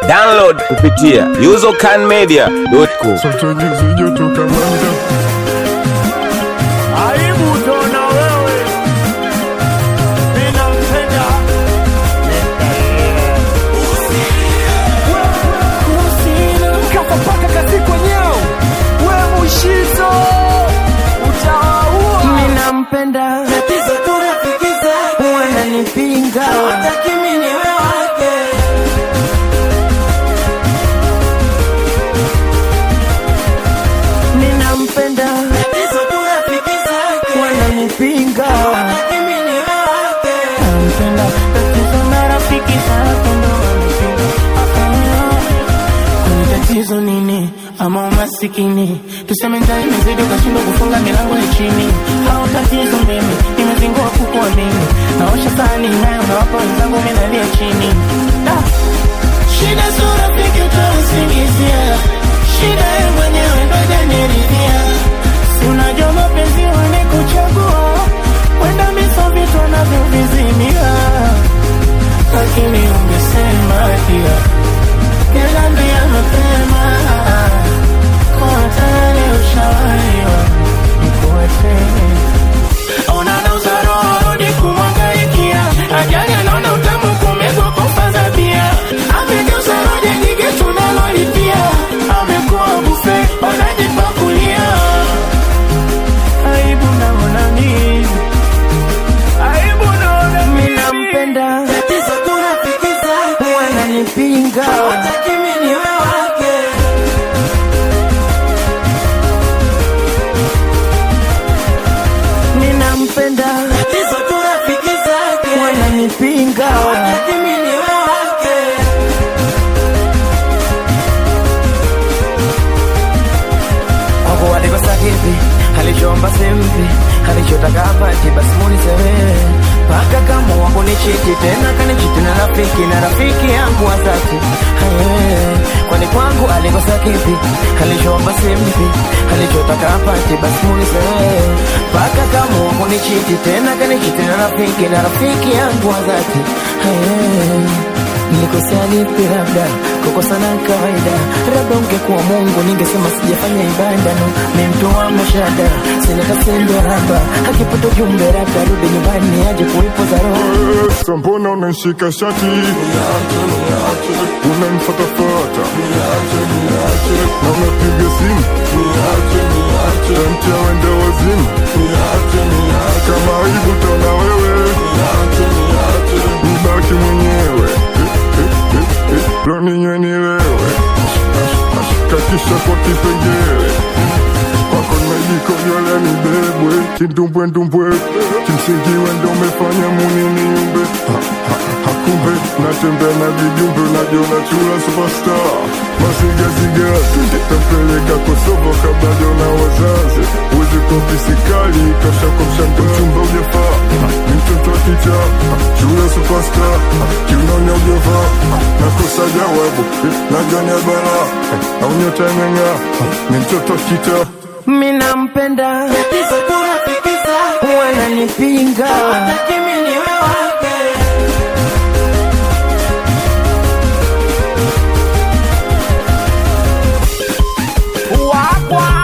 Download kupitia usercanmedia.com. Aibu utaona wewe, mimi nampenda kapapaka kazi kwenyeo, we mushizo utawaua. Mimi nampenda tatizo tunafikiza, wananipinga hawataki mimi niwe wake. Ninampenda tatizo tunafikiza, wananipinga hawataki mimi niwe wake. Nampenda tatizo na rafiki zake ndo wanipinga Kwani tatizo nini ama umasikini tuseme njaa imezidi ukashindwa kufunga milango ya chini au tatizo mimi nimezingua kukuamini naosha sahani nayo nawapa wenzangu mimi nalia chini Da. shida sio rafiki utausingizia shida ye mwenyewe ndo janiridhia si unajua mapenzi wanikuchagua kwenda miso vitu wanavyovizimia lakini ungesema pia Niambia mapema kwa tayari ushawahiwa nikuache. Ona na uzaro rudi kumwangaikia, ajali anaona utamu kumegwa kufaza bia. Amegeuza roja nyingi tunalolipia, amekuwa bufe wanajipakulia. Aibu naona mimi Aibu naona mimi nampenda, tatizo tunafikiza, wananipinga hawataki mimi niwe wake. Ninampenda, tatizo tunafikiza, wananipinga hawataki mimi niwe wake. Wako walikosa kipi, alichoomba simpi, alichotaka apati, basi muulize wewe. Paka kama wako ni chiti tena kanichiti na rafiki na rafiki yangu wa dhati. Haye, Kwani kwangu alikosa kipi, alichoomba simpi, alichotaka apati, basi muulize wewe. Paka kama wako ni chiti tena kanichiti na rafiki na rafiki yangu wa dhati. Haye, Nilikosea lipi labda kukosana kawaida, labda ungekuwa Mungu ningesema sijafanya ibada no, ni mtu wa mashada sina kasendo haba akipata ujumbe labda rudi nyumbani aje kuipoza roho Sasa mbona unanishika shati unanifatafata na unapiga simu tamtia wende wazimu kama aibu tona wewe mbaki mwenyewe lo ninywe nilewe kakisha kwa kipengele kwako nimejikojolea nibebwe kindumbwendumbwe kimsingi wendo umefanya muniniumbe Ha, ha, hakumbe natembea na vijumbe unajiona chula superstar masigazigazi tapeleka kosovo kabla jona wazazi uwezi kopisikali kasha kwa mshamba mchumba ujafaa Ha, ni mtoto wa kicha Ha, chula superstar Ha, kiunaonya ujafaa Ha, nakosa jawabu Eh, najua ni bala au nyota imeng'aa Ha, ni mtoto wa kicha Mimi nampenda tatizo tunafikiza, wananipinga hawataki mimi niwe wake. wakwa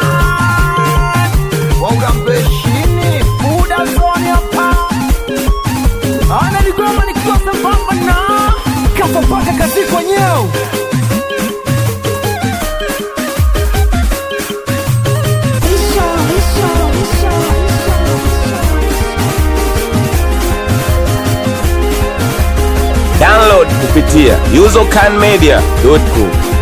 waugambeshini muda zoni hapa analigoma nikiwa sambamba na kapapaka kazi kwenyeo Download kupitia usercanmedia.com.